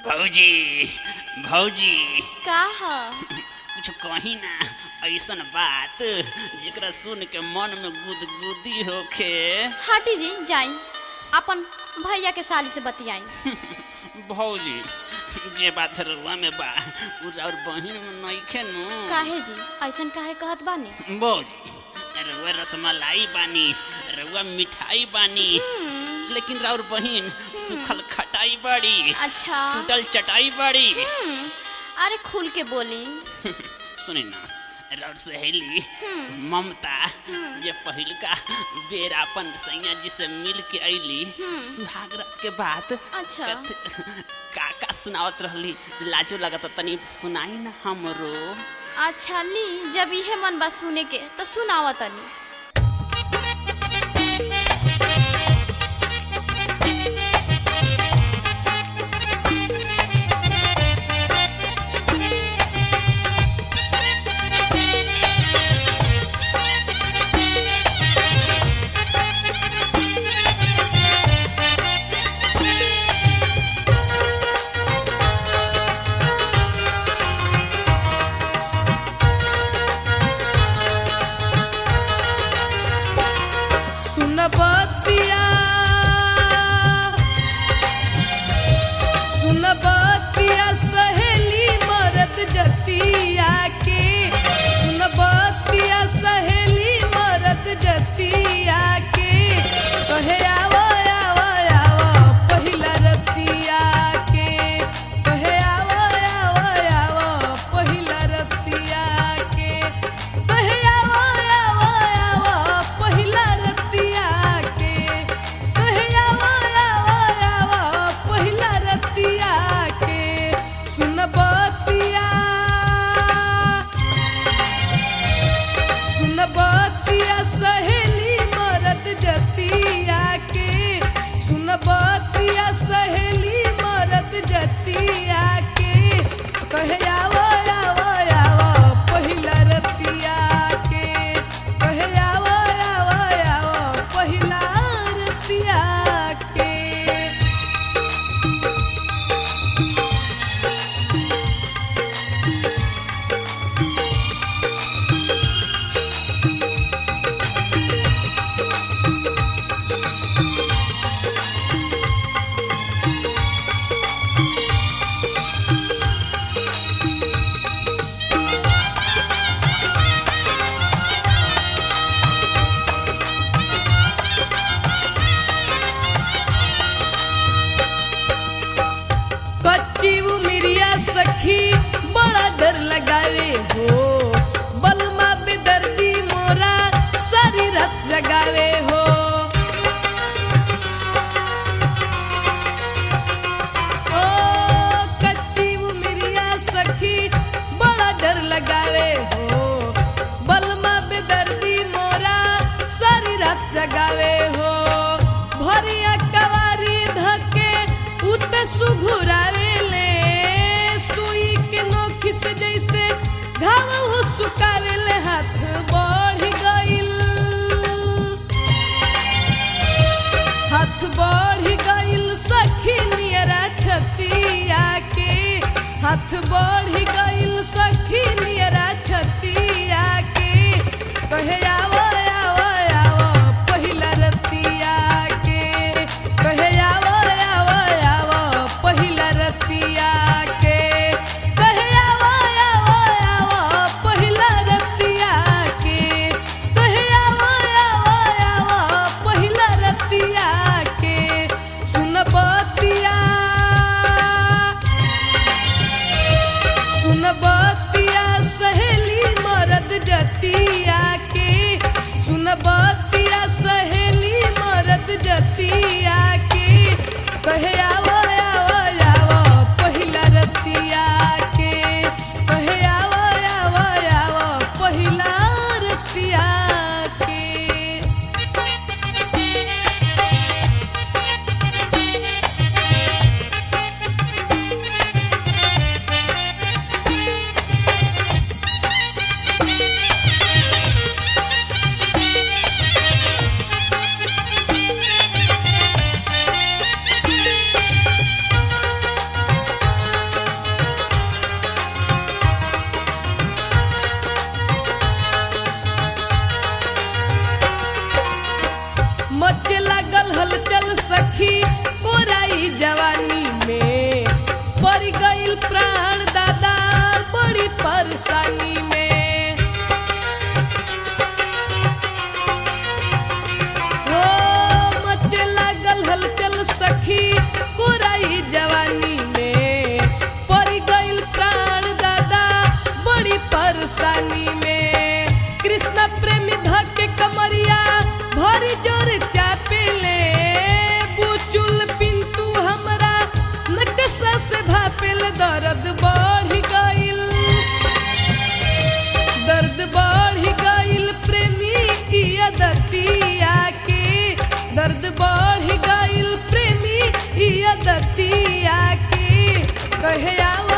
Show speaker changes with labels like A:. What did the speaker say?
A: भौजी भौजी
B: का ह
A: कुछ कही ना ऐसन बात जेकरा सुन के मन में गुदगुदी होखे
B: हटी जी जाई अपन भैया के साली से बतियाई
A: भौजी जे बात रुआ में बा उ और बहिन में नइखे नु
B: काहे जी ऐसन काहे कहत बानी
A: भौजी रुआ रसमलाई बानी रुआ मिठाई बानी लेकिन राउर बहिन सुखल खटाई बड़ी
B: अच्छा
A: टूटल चटाई बड़ी
B: हम्म, अरे खुल के बोली
A: सुनी ना राउर सहेली ममता ये पहिलका बेर अपन सैया जी से मिल के अइली सुहाग रात के बात
B: अच्छा।
A: कथ- का का सुनावत रहली लाजो लगत तनी सुनाई ना हमरो
B: अच्छा ली जब इहे मन बा सुने के तो सुनावा तनी
C: सुनबतिया सुनबतिया सहेली मरद जतिया के सुनबतिया सहेली मरद जतिया के कहे आवो आवो आवो पहिला रतिया के कहे आवो आवो आवो पहिला रतिया के कहे आवो आवो आवो पहिला रतिया के कहे आवो आवो आवो पहिला रतिया के सुनबतिया सुनबतिया सहेली मरद जतिया के सुनबतिया सहेली मरद जतिया के कहे आवो आवो आवो पहिला रतिया के कहे आवो आवो आवो पहिला रतिया के कच्ची उमिरिया सखी बड़ा डर लगावे हो बलमा बेदर्दी मोरा सारी रात जगावे हो ओ कच्ची उमिरिया सखी बड़ा डर लगावे हो बलमा बेदर्दी मोरा सारी रात जगावे हो भरिया कवारी धके उत सुघुरावे ले सुई के नोखी से जैसे घाव हो सुकावे ले हाथ बढ़ गइल हाथ बढ़ गइल सखी नियरा छतिया के हाथ बढ़ गइल सखी नियरा छतिया के कहे आवो आवो आवो पहिला रतिया के कहे आवो आवो आवो पहिला रतिया के कहे आवो आवो आवो पहिला रतिया के कहे आवो आवो आवो पहिला रतिया के सुनबतिया परेशानी में हो मचे लागल हलचल सखी पुराई जवानी में पड़ गइल प्राण दादा बड़ी परेशानी में कृष्ण प्रेमी धके कमरिया भरी जोर चापेले बुचुल पिंटू हमरा नकशा से भापेल दर्द बढ़ गइल दर्द बढ़ गइल प्रेमी की अदतिया के दर्द बढ़ गइल प्रेमी की अदतिया के कहे आवा